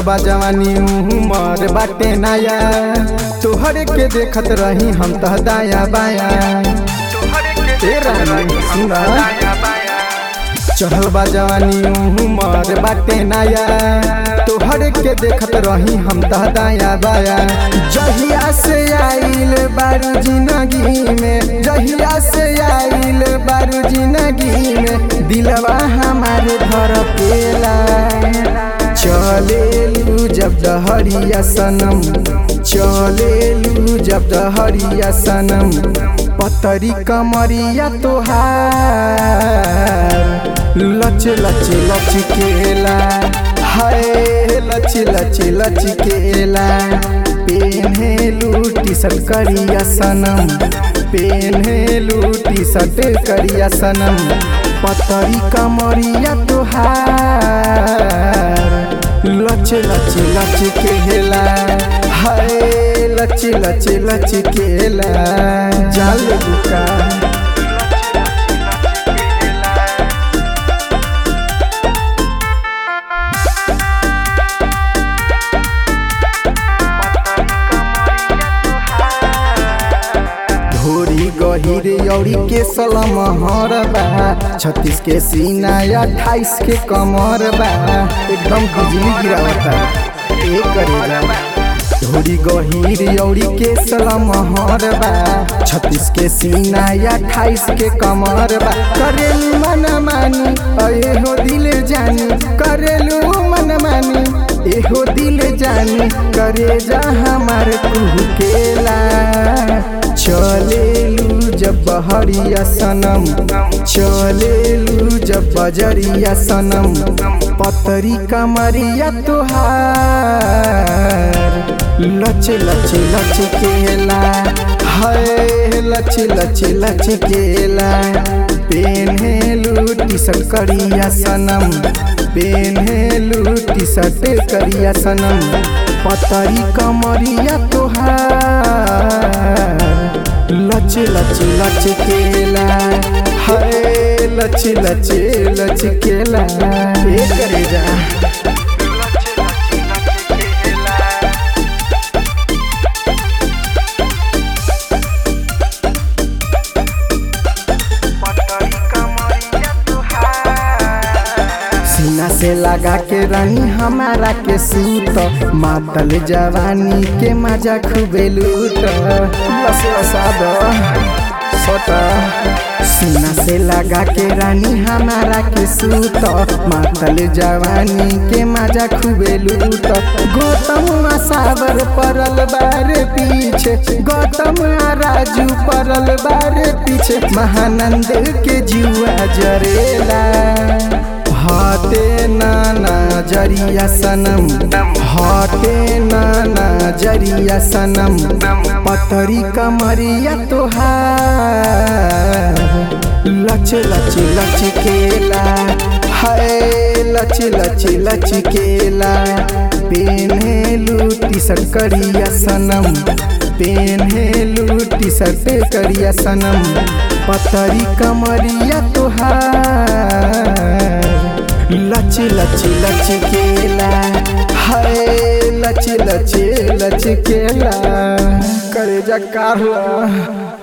बा जवानी उमर बाटे नया तोहरे के देखत रही हम तह दाया बाया ए रानी सुना चढ़ल बा जवानी उमर बाटे नया तोहरे के देखत रही हम तह दाया बाया जहिया से आइल बारू जिंदगी में जहिया से आइल बारू जिंदगी में दिलवा हमारे धर पेला चलेलू जब दहरिया सनम चलेलू जब दहरिया सनम पतरी कमरिया तोहार लच लच लच केला हाय लच लच लच केला पेन्हेलू टी शर्ट करिया सनम पेन्हेलू टी शर्ट करिया सनम पतरी कमरिया तोहार लच लच लच केला हाय लच लच लच केला जाल बुका धोरी गहिर औरी के सलम हर बा छत्तीस के सीना अट्ठाईस के कमर बा एकदम बिजली गिरावता ए करेगा धोरी गहिर औरी के सलम हर बा छत्तीस के सीना अट्ठाईस के कमर बा करेलू मन मानी अये हो दिल जानी करेलू मन मानी एहो दिल जानी करे जा हमार कुहकेला चलेलू जब बहरिया सनम चलेलू जब बजरिया सनम पतरी कमरिया तोहार लच लच लच केला हाय लच लच लच केला पेन्हेलू टी शर्ट करिया सनम पेन्हेलू टी शर्ट करिया सनम पतरी कमरिया तोहार लच लच लच केला हाय लच लच लच केला ए करे जा सीना से लगा के रानी हमारा के सूत मातल जवानी के मजा खूबे लूट बस बसाद सट सीना से लगा के रानी हमारा के सूत मातल जवानी के मजा खूबे लूट गौतम सावर परल बारे पीछे गौतम राजू परल बारे पीछे महानंद के जुआ जरेला हाटे नाना जरिया सनम हाटे नाना जरिया सनम पतरी कमरिया तोहार लच लच लच केला हाय लच लच लच केला पेन्हेलू टी शर्ट करिया सनम पेन्हेलू टी शर्ट करिया सनम पतरी कमरिया तोहार लच लच लच केला हाय लच लच लच केला करे जा कारला